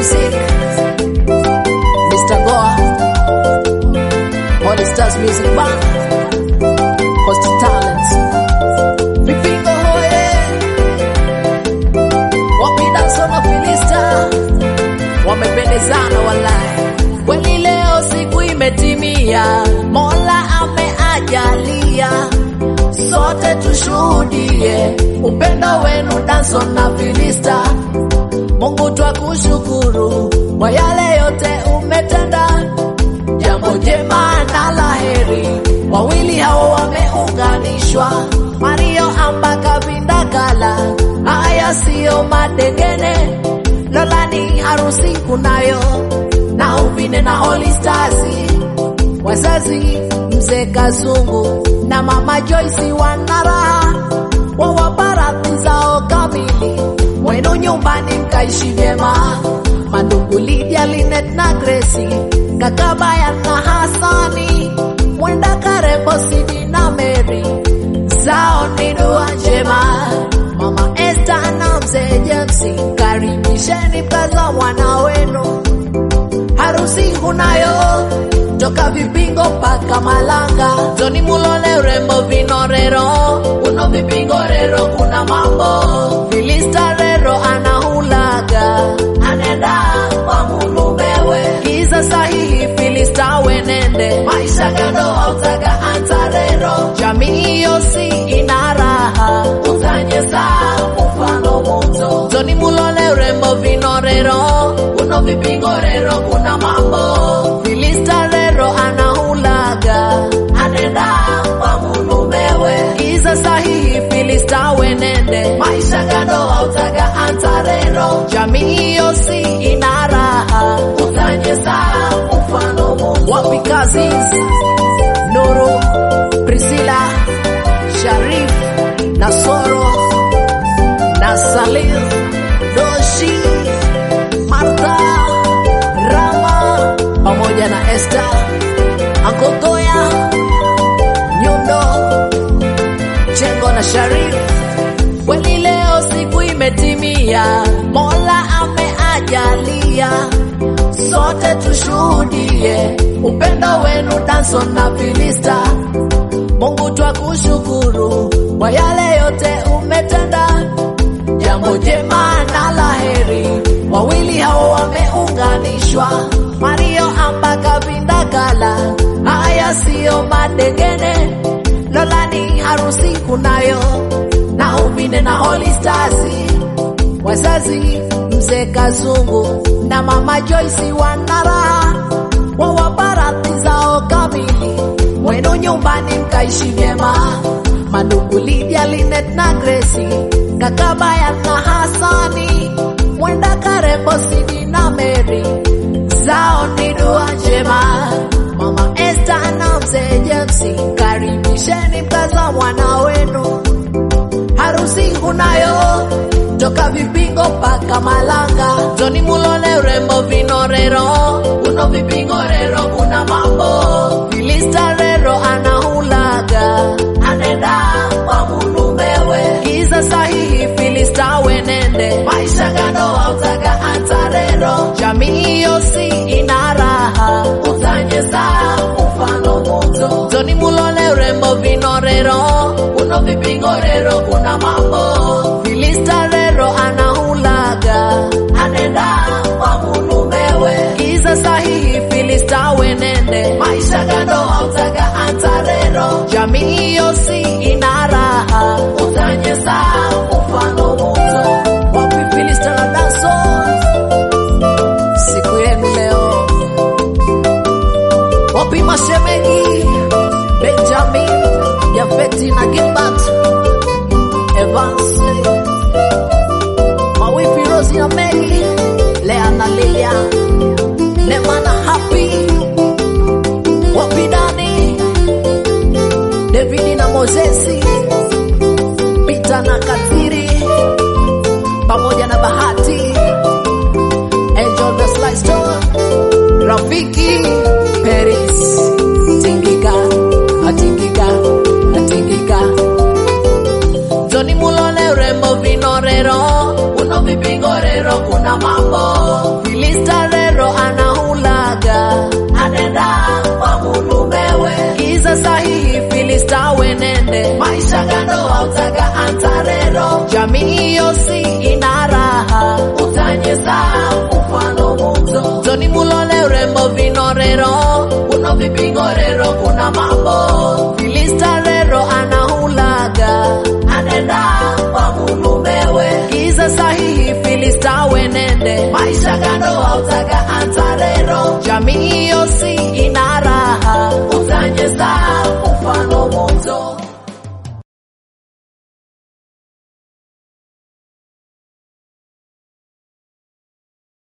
Music, Mr. Goa, Holy Stars Music Band, Coast Talents, Vipingo hoye, wapida sona Filista, wamependezana walai, kweli leo siku imetimia, Mola ameajalia, sote tushuhudie upendo wenu Danson na Filista. Mungu twakushukuru kwa yale yote umetenda, jambo jema na laheri. Wawili hao wameunganishwa, Mario ambaka vindakala, haya siyo madengene. Lolani harusi kunayo na Uvine na Holy Stars, wazazi mzee Kazungu na mama Joyce wana raha, wawapa radhi zao kamili wenu nyumbani mkaishi vyema. Mandugu Lydia, Linet na Gracie, kaka Baya na Hasani, mwenda Karembo, Sidi na Mary, zao ni dua njema. Mama Esther na mzee James, karibisheni mkaza mwana wenu, harusi kunayo toka vipingo mpaka Malanga, Joni Mulole, urembo vinorero, uno vipingo rero, kuna mambo Filista rero anahulaga, anenda kwa mulumewe, kiza sahihi Filista wenende, maisha gando hautaga antarero, jamii yosi ina raha, utanyesa mfano muto, Joni Mulole, urembo vinorero, uno vipingo rero, kuna mambo Filista rero anahulaga, anenda kwa mulumewe, kiza sahihi Filista wenende, maisha gando hautaga antarero, jamii yosi ina raha, utanyesa mfano muto, wapi Cousins, Nuru, Priscilla, Sharif, Nasoro, na Salil, Doshi, Martha, Rama pamoja na Esther, Ankogoya, Nyundo, Chengo na Sharif. Kweli leo siku imetimia, Mola ameajalia, sote tushuhudie upendo wenu Danson na Filista. Mungu twakushukuru kwa yale yote umetenda, jambo jema na laheri. Wawili hao wameunganishwa, Mario ambaka vindakala, haya siyo madengene. Lolani harusi kunayo na Uvine na Holy Stars, wazazi mzee Kazungu na mama Joyce wana raha, wawapa radhi zao kamili, wenu nyumbani mkaishi vyema. Mandugu Lydia, Linet na Gracie, kaka Baya na Hasani, mwenda Karembo, Sidi na Mary, zao ni dua njema. Mama Esther na mzee James, karibisheni mkaza mwana wenu harusi kunayo toka vipingo mpaka Malanga, Joni Mulole, urembo vinorero, uno vipingo rero, kuna mambo Filista rero anahulaga, anenda kwa mulumewe, kiza sahihi Filista wenende, maisha gando hautaga antarero, jamii yosi ina raha, utanyesa mfano muto, Joni Mulole, urembo vinorero, uno vipingo rero, kuna mambo Filista rero anahulaga, anenda kwa mulumewe, kiza sahihi Filista wenende, maisha gando hautaga antarero, jamii yosi ina raha, utanyesa mfano muto, wapi Filista na Danson, siku yenu leo, wapi mashemeji Benjamin, Jafeti na Gilbert Evans, mawifi Rosi na Mary, Lea na Lilia, Nema na Happy, Wapidani, David na Mozesi, Peter na Kathiri, pamoja na Bahati, Angel the Sly Store, Rafiki, Paris, Tingika, Atingika, Atingika, Johnny Mulole, urembo vinorero, uno vipingorero, kuna mambo Filista maisha gano utaga antarero jamii yosi ina raha utanyesa mfano mumzo toni mulole urembo vinorero uno vipingorero kuna mambo